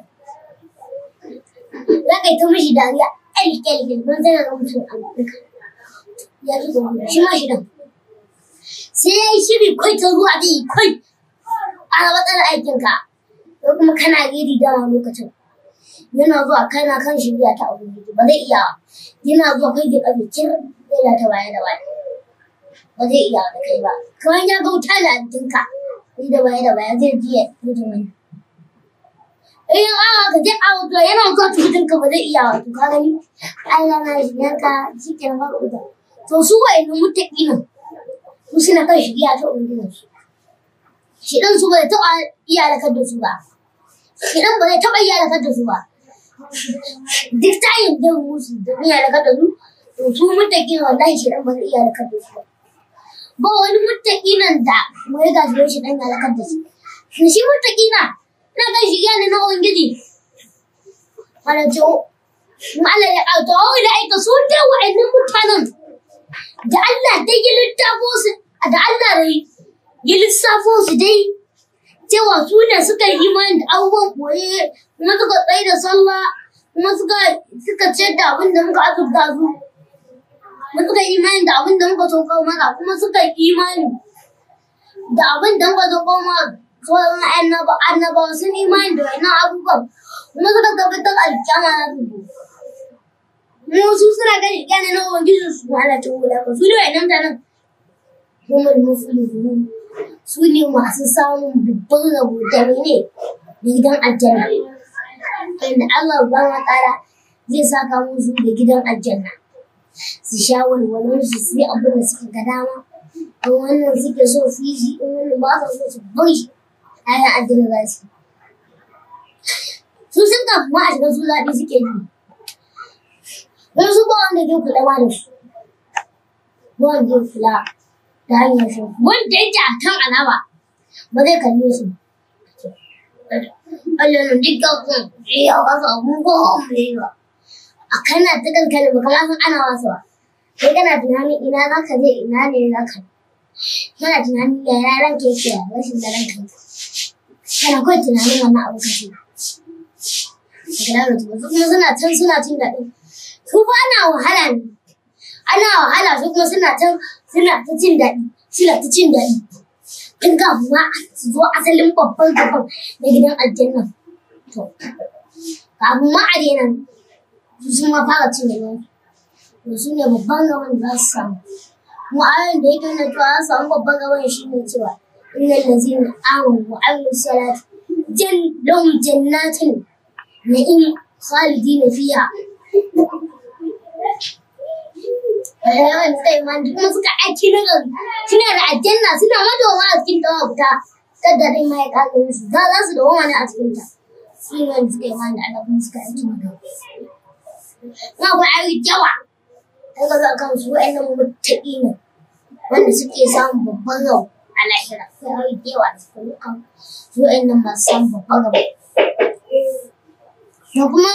Speaker 1: za ka yi ta mishi dariya ƙyalƙyalƙyal don zai ga mutum a gabanka ya fi ga gudu shi ma shi dan sai ya yi shiri kai ta ruwa zai yi kai a matsalar aikinka ko kuma kana gidi dama lokacin yana zuwa kana kan shirya ta ubangiji ba zai iya yana zuwa kai da ƙarfi cin zai da ta baya da baya ba zai iya da kai ba kamar ya ga wuta da jikinka ni da baya da baya zai ji ya mutum wani in awa ka je a wuta yana zuwa jikinka ba zai iya wato ka gani Allah na shi yanka shi ke nan ba to su wa'annan mutaƙi nan su suna kan shirya ta ubangiji shi ɗan su bai taɓa iya halakar da su ba shi ɗan ba zai taɓa iya halakar da su ba duk ta yin da musu da iya halakar da su to su mutaƙi wallahi shi ɗan ba zai iya halakar da su ba ba wani mutaƙi nan da mu ya gaji shi ɗan ya halakar da su to shi mutaƙi na na kan shi yana na ubangiji wala ce Allah ya ƙauta wa da aika su da wa'annan mutanen da Allah dai ya littafo su da Allah rai ya lissafo su dai cewa su ne suka yi imani da abubuwan koye kuma suka tsaye da sallah kuma suka suka ce da abin da muka azurta su kuma suka yi imani da abin da muka sauka mana kuma suka yi imani da abin da muka sauka mana sauran annaba annabawa sun imani da wannan abubuwan kuma suka tabbatar alkyama na rubu mu su suna gani gane na ubangijin su ala ta wula ka su ne wa'annan mutanen humul muflihun su ne masu samun babban rabo da ne da gidan aljanna inda Allah subhanahu wa ta'ala zai saka musu da gidan aljanna su sha walwalar su su yi abin da suka ga dama in wannan suke so su yi shi in wannan ba su so su bar shi ayan aljanna za su su sun kafin ma a shiga su zaɓi suke yi don su ba wanda zai kula ma da su ba wanda zai kula da hanyar su wanda yake a kan alama ba zai kalle su Allah na dukkan kun iya wasu abubuwan da yi ba a kana ta kankana ba kama san ana wasu ba kai kana tunanin ina za ka je ina ne za ka kana tunanin ya yaran ke ke rashin da ranka kana kawai tunanin wannan abu ka ce daga yaro su kuma suna can suna cin daɗi su ba ana wahala ne ana wahala su kuma suna can suna ta cin daɗi suna ta cin daɗi tun kafin ma su zo asalin babban gaban na gidan aljanna to kafin ma a daina su sun ma fara cin daɗi to su ne babban gaban da za su samu mu ayoyin da yake nuna cewa za su samu babban gaban shi ne cewa innal ladzina amanu wa amilus salati jan lahum jannatin na'im khalidina fiha yawan suka yi mani kuma suka aiki na gari suna da aljanna suna madoma a cikin tawa guta kada rai ma ya kaga musu za za su dawo ne a cikin ta su ne wanda suka yi mani da Allah kuma suka aiki na gari na akwai ayi yawa ta ga za kan su wa'annan mutaƙi ne wanda suke samun babban rau a lahira akwai ayi yawa da suka yi kan su wa'annan masu samun babban rau da kuma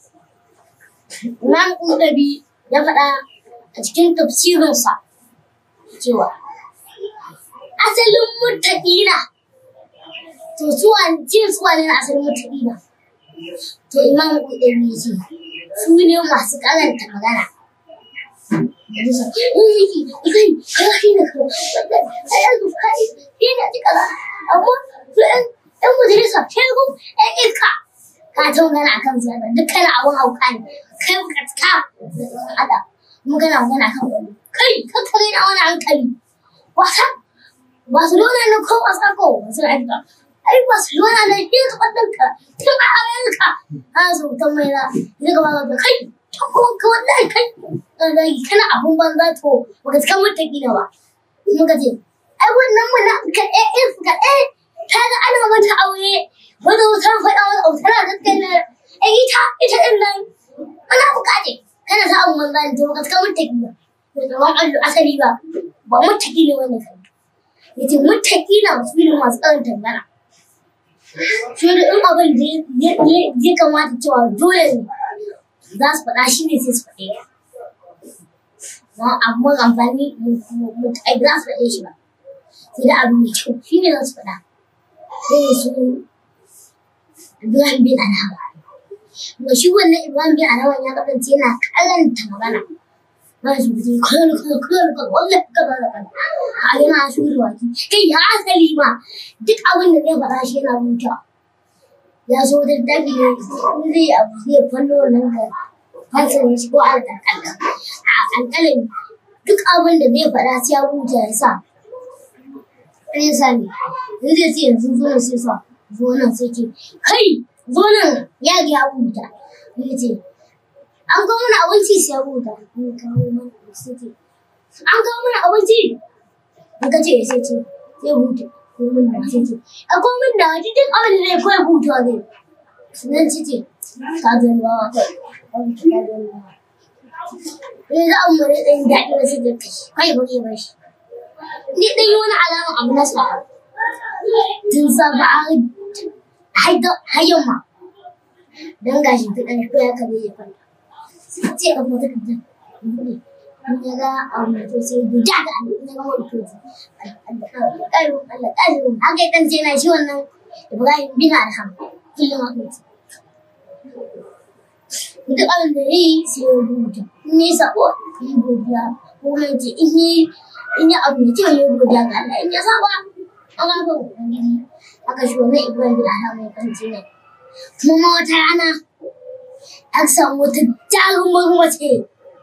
Speaker 1: Imam Ƙudabi ya faɗa a cikin tafsirinsa cewa asalin mutaƙina to suwa jin suwa ne na asalin mutaƙina to imam ƙudabi ya ce su ne masu karanta magana yanzu sa in yake ikai kaza shi ne kaza sai yanzu kai shi ne ji kaza amma su ɗan ɗan majalisa shegu ɗan iska ka ta magana akan ziyara dukkan abun hauka ne kai bukatka da tsoron Allah magana magana kan wani kai kakkare na wani hankali wasa Barcelona ne ko wasa ko wasu aika ai Barcelona ne shi ka ɓadda ka tun a Amerika ana so mutum mai na ya gaba da kai ta kuma ka wallahi kai zagi kana abun banza to baka cika mutum gina ba muka ce ai wannan muna ka eh eh ka eh ta ga ana mata aure wanda wata faɗa wani abu tana gaskiya eh ita ita ɗin nan ana buƙace kana sa abun banza ne to baka cika mutum gina da zaman allo asali ba ba mutaki ne wani kai yace mutaki na wasu ne masu tsarin tangana shi da in abin da ya kamata cewa dole ne za su faɗa shi ne sai su faɗe ya abu mara amfani mutai za su faɗe shi ba sai da abu mai kyau shi ne za su faɗa sai ne su Ibrahim bin Alhawa ga shi wannan Ibrahim bin Alhawa ya kasance yana karanta magana ba su fice kawai kawai kawai kawai wallahi kaza da kaza a yana shuri waki kai ya asali ma duk abin da zai faɗa shi yana rubuta ya so da dabi ne in zai abu zai fallo nan ga fansa shi ko a alƙalƙalin a alƙalin duk abin da zai faɗa sai ya rubuta ya sa sai sa ne in zai ce yanzu zo nan sai sa zo nan sai ce kai zo nan ya ga ya rubuta ya ce an kawo mana abinci sai rubuta an kawo mana abinci an kawo mana abinci an ka ce sai ce sai huta ko mun da sai ce a ko mun da wani duk abin da zai koyi hutuwa zai sunan ci ce ka zo ruwa wa kai an ki ka zo ruwa ne za mu mure ɗan daɗi wasu da kai kai ba ke ba shi ni ɗan yi wani alaman abu na sa tun safa har yamma don gashi ta ɗan shi ya kabe ya kwanta ce ka fita ka ta buɗe in ya ga abu to sai guda ga Allah in ya ga wani to ƙarin Allah ƙarin haka kan sai na shi wannan Ibrahim bin Adham kullum haka ce duk abin da yi sai ya rubuta in yi sabo yi godiya ko mai ce in yi in yi abu mai kyau yi godiya ga Allah in ya saba an ga ba ubangiji haka shi wannan Ibrahim bin Adham ya kan ce ne kuma wata rana aka samu wata jarumar mace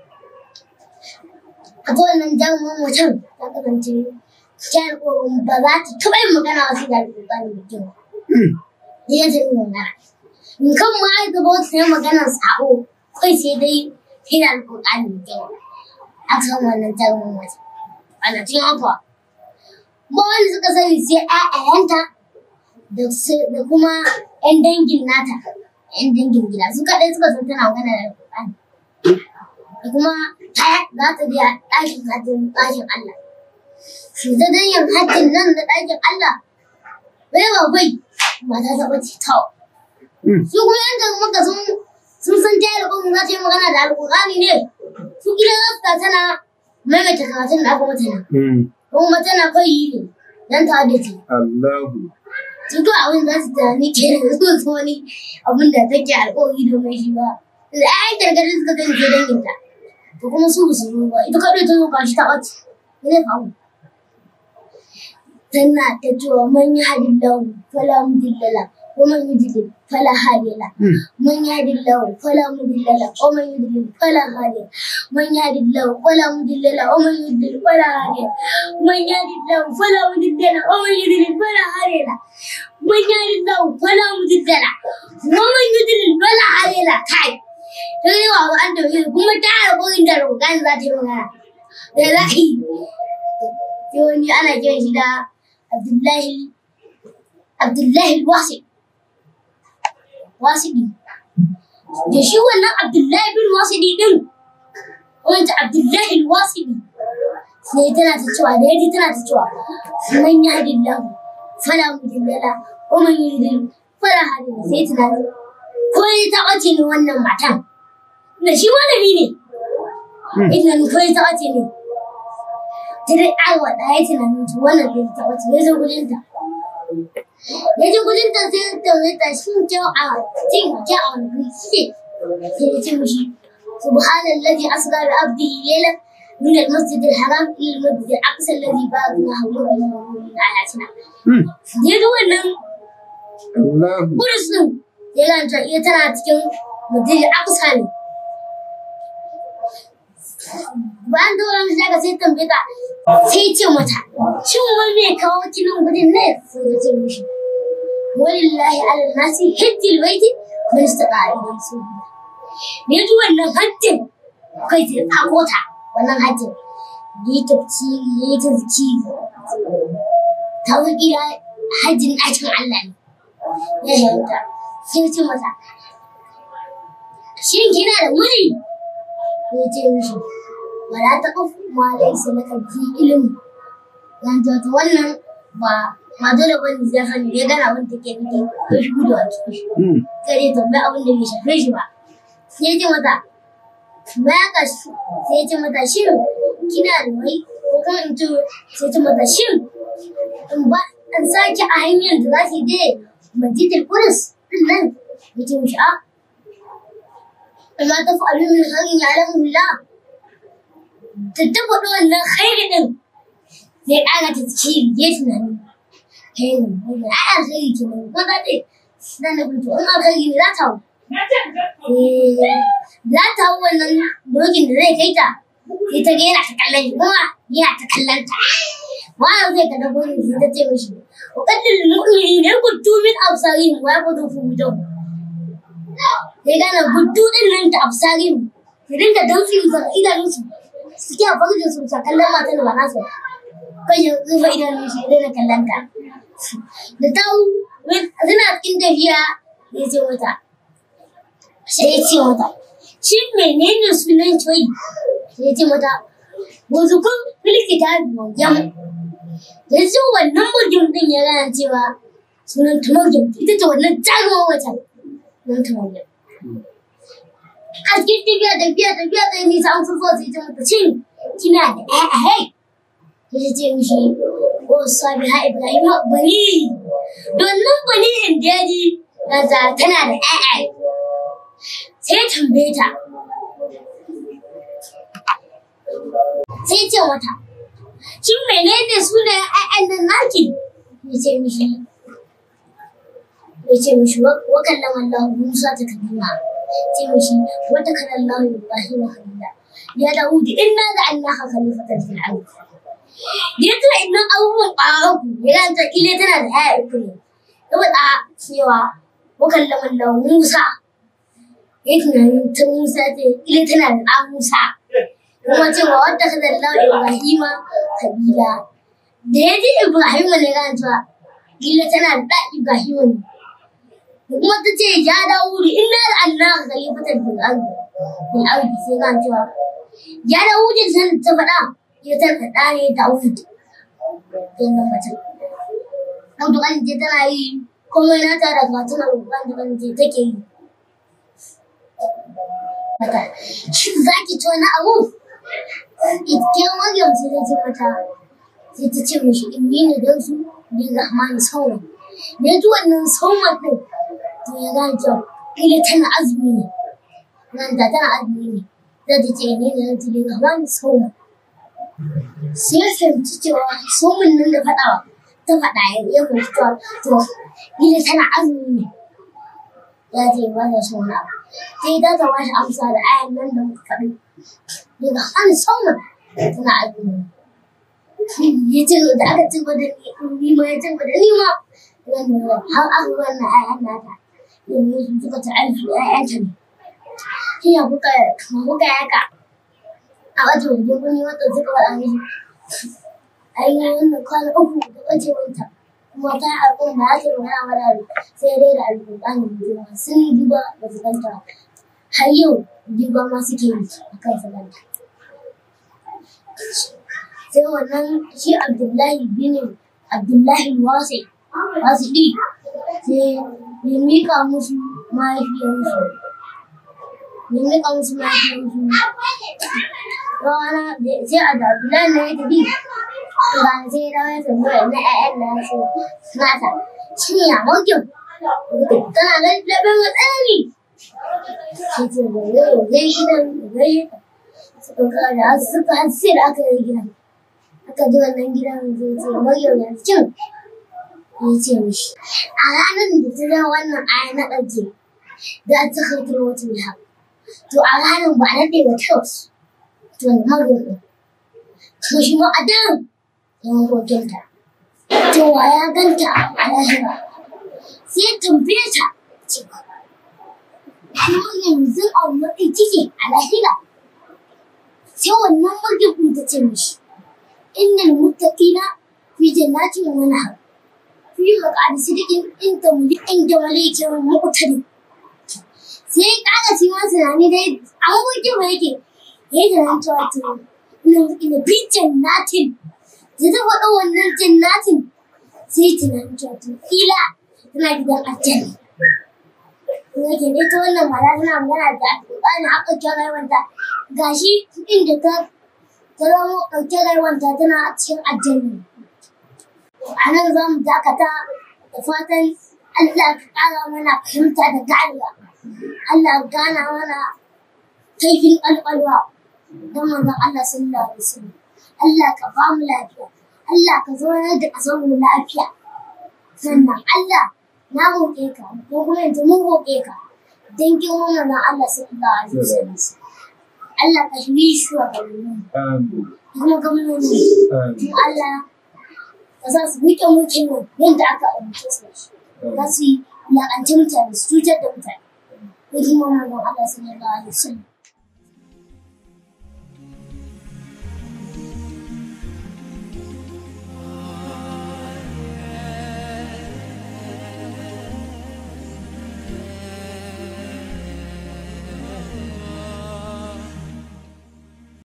Speaker 1: a ta wannan jarumar macen ta kasance kyar ƙoƙon ba za ta taɓa yin magana wasu da alƙur'ani da kyau ya ta yi magana in kan ma ai gaba wata ta yi maganar sa'o kai sai dai sai da alƙur'ani da kyau aka samu wannan jarumar mace ana cikin haka ba wanda suka sani sai ƴaƴayenta da da kuma ƴan dangin nata ƴan dangin gida su kaɗai suka san tana magana da alƙur'ani da kuma ta za ta je ɗakin hajjin ɗakin Allah shi ta dan yin hajjin nan da ɗakin Allah bai ba bai mata ta ɓace ta su kuma yan maka sun sun san ta yi alƙur'ani za ta yi magana da alƙur'ani ne su gida za su ta tana maimaita karatun da aka mata nan kuma tana kai yi ne dan ta da ce
Speaker 3: Allahu.
Speaker 1: su to abin za su tunani ke da su su wani abin da take alƙawari domin shi ba da ai gargaɗi suka gani ke danginta to kuma su ba su zo ba ita kaɗai ta zo gashi ta ɓace me zai faru tana ta cewa man yi hadin lahu fala mudillala wa man yudlil fala hadiya man yahdi lahu fala mudillala wa man yudlil fala hadiya man yahdi lahu fala mudillala wa man yudlil fala hadiya man yahdi lahu fala mudillala wa man yudlil fala hadiya man yahdi lahu fala mudillala wa man yudlil fala hadiya kai ta yi wa an da kuma ta alƙawarin da roƙan za ta yi magana da za a yi sai wani ana kiran shi da Abdullahi Abdullahi Wasi Wasidi da shi wannan Abdullahi bin Wasidi din wanda Abdullahi Wasidi sai tana ta cewa da yaji tana ta cewa man ya hadin lahu fala mudillala wa man yudil fala hadin sai tunani ko ya taɓa ce ne wannan matan da shi malami ne idan ko ya taɓa ce ne ta dai aiwa da ya tunanin ta wannan bai taɓa ce ya zo gudun ta ya ji gudun ta sai ta mai ta shi kyau a cin kyau a wani shi sai ya ce mishi subhanallazi asra bi abdihi laylan من المسجد الحرام الى المسجد الاقصى الذي باركنا حوله من اياتنا. يدو wannan
Speaker 3: Allahu.
Speaker 1: Kudus ɗin ya ganta iya tana cikin Madrid Aqsa ne. Bayan da wani daga sai tambaye ta sai ce mata shin wani ne kawo kinin gudun ne sai ta ce mishi walillahi ala nasi hajjil baiti man istata ilayhi sabila. Ne ji wannan hajjin kai sai tsako ta wannan hajjin. Yi tafsiri, yi tafsiri. Ta wakila hajjin ɗakin Allah ne. ya yanta sai ce masa shin kina da miji ya ce mishi wala ta ƙuf ma laisa laka fi ilimi yan ta wannan ba ma dole ba ne zai sani ya gana abin take nufi ko shi gudu a cikin shi kare tambayi abin da bai shafe shi ba sai ce mata bayan ka sai ce mata shin kina da mai ko kuma in ce sai ce mata shin in ba an sake a hanyar da za ki je مسجد القدس nan yace mishi a amma ta faru min khairin ya'lamu billah ta taba da wannan khairi din zai ƙara ta ci ya tunani kai ne ai alkhairi ke nan ko za ta dan da kuntu in alkhairi ne za ta hau za ta hau wannan dokin da zai kai ta sai ta ga yana ta kallon shi kuma yana ta kallon ta wani zai ka dago ne sai ta ce mishi وقدر المؤمنين يغضوا من أبصارهم ويغضوا فروجهم sai gane gudu din nan ta absarin su dinga damfi musa idanunsu suke a farjin su sa kallon matan da ba nasu kai ya rufe idanun shi idan na kallon ta da ta suna cikin tafiya ya ce mata sai ya ce mata shi menene sunan coyi sai ya ce mata wazukun filkita biyu yanzu wannan murjin din ya gana cewa sunan ta murjin ita ce wannan jaruman wata sunan ta murjin a cikin tafiya tafiya tafiya ta nisa an fufuwa sai ta mata cin kina da ƴaƴa hai ta ce mishi o sabi ha ibrahim bani wannan bani in da ya ji gaza tana da ƴaƴa sai tambaye ta sai ce mata shin menene sunayen ƴaƴan nan naki ya ce mishi ya ce mishi wa kallon Allah Musa ta kalima ce mishi wata kan Allah Ibrahim khalila ya Dawud inna ja'alnaka khalifatan fil ard ya tuna innan abubuwan ƙwararku ya ganta ile tana da ƴaƴa uku ne ya faɗa cewa mukallaman da Musa ya tunanin ta Musa ce ile tana da ɗan Musa kuma cewa wata kan Allah Ibrahim khalila da ya ji Ibrahim ne ran cewa ile tana da ɗan Ibrahim ne kuma ta ce ya Dawud inna ja'alnaka khalifatan fil ard fil ard sai ran cewa ya Dawud san ta faɗa ya tarkaɗa ne Dawud wannan mutum. Daudu kan je tana yi komai na tara ga tana roƙon da kan je take yi. Mata, shi za ki ci wani abu? Ike Maryam sai ta ce mata, sai ta ce mishi in ni ne don su ni Rahman sauran. Da ji wannan sauran ɗin, to ya gane cewa ila tana azumi ne. Nan da tana azumi ne. Zai ta ce ni ne don su ni Rahman sauran. sai ya fahimci cewa somin nan da faɗawa ta faɗa ya ya fahimci cewa to gida tana azumi ne ya ce ba da so na sai ta ta bashi amsa da ayan nan da muka faɗi daga an somin tana azumi ya ce da aka ci gaba da ni ma ya ci gaba da ni ma har aka wannan ayan nata yanzu suka ta aiki ayanta ne shi ya kuka kuka yaka a wata wajen kuni wata suka faɗa mishi ai wannan kwana uku da ɓacewanta kuma ta al'umma ba ta magana mana sai dai da alƙur'ani juma sun duba ba su ganta har yau duba ma suke yi a kan su ganta sai wannan shi abdullahi bin abdullahi wasi wasi ɗi sai ya miƙa musu mahaifiyarsu ya miƙa musu mahaifiyarsu rana sai a dabilan na ya tafi ran sai da ya tambaya na ƴaƴan na su nata shi ya makyau tana da labin matsani shi ce da yau zai gidan zai suka kada suka hasi da aka yi gidan aka ji wannan gidan zai ce maryam ya cin ya ce mishi a ranar da ta zama wannan aya na ɗauke da ta kautar wata mai to a ranar ba a naɗe ba ta wasu to magana to shi ma a dan yan hotunta to wa ya ganta a lahira sai ya tambaye ta cewa kuma yanzu a wani kike a lahira sai wannan magana ta ce mishi innal muttaqina fi jannatin wa nahar fi maq'adi sidiqin inda muli inda malikin muqtadi sai kaga shi ma tunani dai an wuce ba yake ya yi tunanin cewa to ina ina bi jannatin da ta faɗa wannan jannatin sai tunanin cewa to kila tana gidan aljanna kuma ke dai ta wannan mata tana magana da alƙur'ani a ɗauke rayuwanta gashi inda ta ta zama ɗauke rayuwanta tana cikin aljanna a nan za mu dakata da fatan Allah ka ƙara mana fahimta da ganewa Allah ka gana mana kaifin ƙwaƙwalwa don manzon Allah sallallahu alaihi wasallam Allah ka ba mu lafiya Allah ka zaunar da ƙasar mu lafiya sannan Allah na roƙe ka ko kuma yanzu mun roƙe ka don girman manzon Allah sallallahu alaihi wasallam Allah ka shiri shugabanni
Speaker 3: Amin.
Speaker 1: kuma gwamnati
Speaker 3: Amin.
Speaker 1: Allah ka sa su riƙe mulkin nan yadda aka amince su da shi za su yi wulaƙanci mutane su cutar da mutane ko girman manzon Allah sallallahu alaihi wasallam